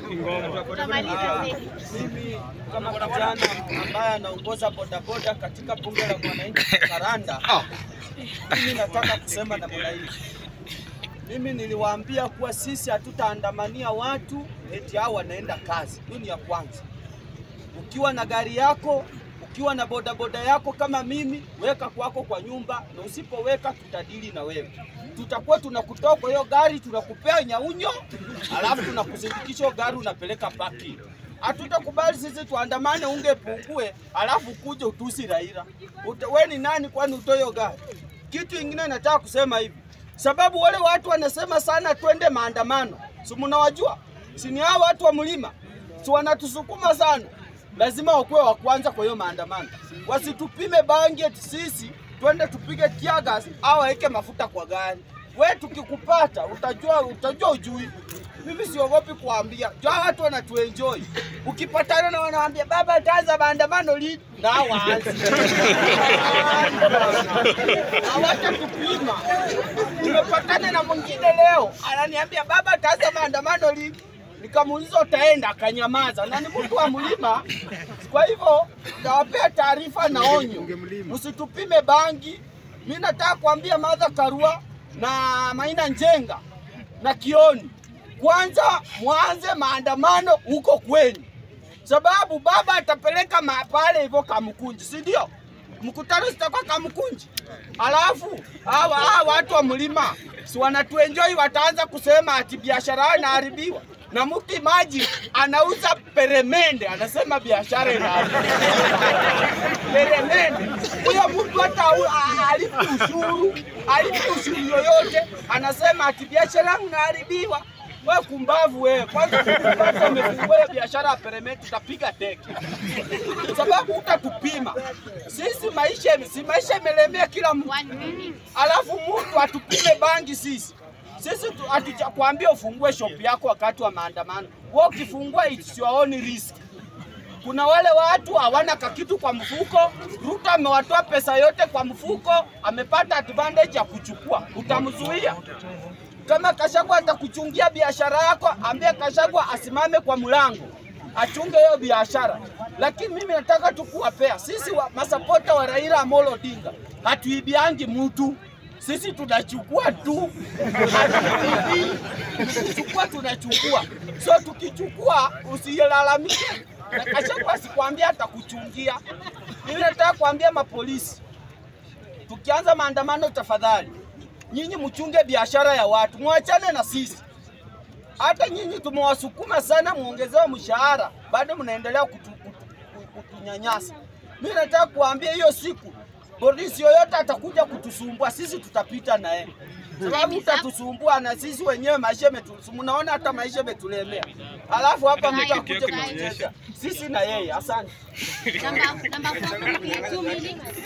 Mimi kama kijana ambaye anaongoza bodaboda katika bunge la mwananchi Karanda, mimi nataka kusema namna hii. Mimi niliwaambia kuwa sisi hatutaandamania watu eti hao wanaenda kazi. Hiyo ni ya kwanza. Ukiwa na gari yako, ukiwa na bodaboda yako kama mimi, weka kwako kwa nyumba, na usipoweka tutadili na wewe. Tutakuwa tunakutoa kwa hiyo gari, tunakupea nyaunyo, alafu tunakuzindikisha hiyo gari unapeleka parking. Hatutakubali sisi tuandamane ungepungue, alafu kuje utusi Raila. Uta- We ni nani kwani utoe hiyo gari? Kitu ingine nataka kusema hivi, sababu wale watu wanasema sana twende maandamano, si mnawajua? Si ni hao watu wa mlima, si wanatusukuma sana lazima wakuwe wa kwanza kwa hiyo maandamano, wasitupime bangi eti sisi twende tupige tiagas au waweke mafuta kwa gari. We tukikupata utajua, utajua ujui. Mimi siogopi kuambia, jua watu wanatuenjoy. Ukipatana na wanaambia baba, taanza maandamano lini? Na waanze hawatatupima. Nimepatana na mwingine leo ananiambia baba, taanza maandamano lini? Nikamuuliza utaenda, akanyamaza, na ni mtu wa mlima. Kwa hivyo nawapea taarifa na onyo, msitupime bangi. Mi nataka kuambia Martha Karua na Maina Njenga na Kioni, kwanza mwanze maandamano huko kwenu, sababu baba atapeleka ma- pale hivyo Kamkunji, si ndio? Mkutano sitakuwa Kamkunji, alafu hawa hawa watu wa mlima si wanatuenjoy, wataanza kusema ati biashara yao inaharibiwa na mtu maji anauza peremende, anasema biashara inaharibiwa peremende. Huyo mtu hata au- a- alipi ushuru, alipi ushuru yoyote, anasema ati biashara yangu inaharibiwa. We kumbavu wewe, kwanza kwanza umefungua hiyo biashara ya peremende, tutapiga teke sababu utatupima sisi. Maisha si maisha imelemea kila mtu, alafu mtu atupime bangi sisi sisi tu- hatujakwambia ufungue shop yako wakati wa maandamano. Wewe ukifungua it's your own risk. Kuna wale watu hawana kakitu kwa mfuko. Ruto amewatoa pesa yote kwa mfuko, amepata advantage ya kuchukua. Utamzuia? Kama Kashagwa atakuchungia biashara yako, ambia Kashagwa asimame kwa mlango achunge hiyo biashara. Lakini mimi nataka tu kuwapea sisi wa, masapota wa Raila Amolo Odinga hatuibiangi mtu sisi tunachukua tu, hatuibii. Tukichukua tunachukua, so tukichukua usilalamike, na Kashagwa asikwambia atakuchungia. Mimi nataka kuambia mapolisi, tukianza maandamano, tafadhali nyinyi mchunge biashara ya watu, mwachane na sisi. Hata nyinyi tumewasukuma sana, muongezewe mshahara, bado mnaendelea kutu, kutu, kutunyanyasa. Mimi nataka kuambia hiyo siku polisi yoyote atakuja kutusumbua, sisi tutapita na yeye sababu utatusumbua na sisi wenyewe maisha yetu, mnaona hata maisha yetulemea, alafu hapa mtu akuje kutucheza sisi na yeye. Asante. Number, number four, two minutes.